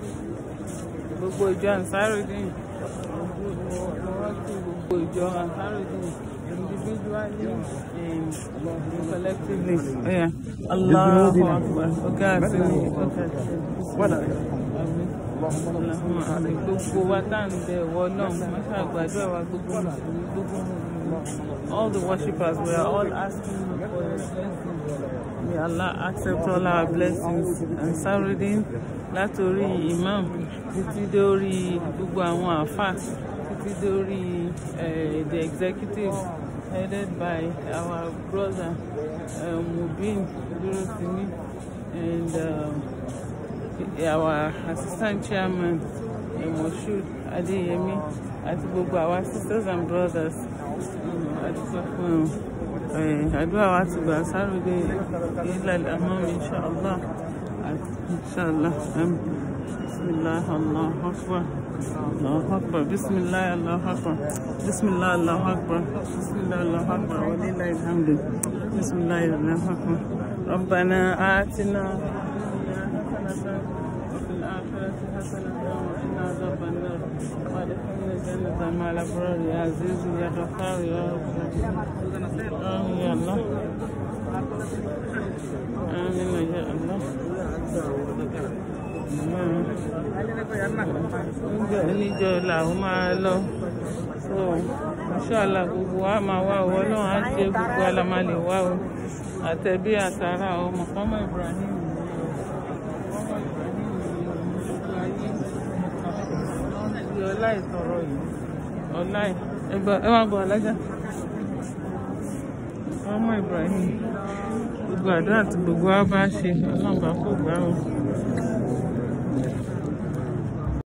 gbogbo ìjọ ansarudin gbogbo ìjọ ansarudin individually and collectively. Yeah. Allahu Akbar. Ọ̀gá àti ní ọ̀gá àti gbogbo wa tá à ń bẹ ìwọ náà wọ́n ṣàgbàdúrà wa gbogbo mùsùlùmí gbogbo mùsùlùmí. all the worshippers we are all asking you for your blessings. May Allah accept all our blessings and Sarudin látòrí imam títí dórí gbogbo àwọn àfà títí dórí uh, the executive headed by our brother uh, Mubin Durosimi and um, our assistant chairman uh, Moshood Adeyemi àti gbogbo our sisters and brothers àdúgbò fún wọn àdúrà wa ti gbà sáré ilẹ̀ àmọ́ inṣàlá inṣàlá bismillah allah akbar allah akbar bismillah allah akbar bismillah allah akbar bismillah allah akbar wa lillahi alhamdu bismillah allah akbar ربنا آتنا وفي الآخرة حسنة وقنا عذاب النار وادخلنا الجنة مع الأبرار يا عزيز يا غفار يا رب آمين يا الله آمين يا الله oúnjẹ oníjọ làwọn máa lọ so inṣàlá gbogbo wa máa wá owó náà á jẹ gbogbo alamá lè wá o àtẹbí àtàrà ọmọ kọmọ Ibrahim ọlá ìtọrọ yìí ọlá ẹgbẹ ẹ máa bọ alájà ọmọ Ibrahim gbogbo àdúrà tí gbogbo wa bá ṣe Ọlọ́run bá kó gbà ó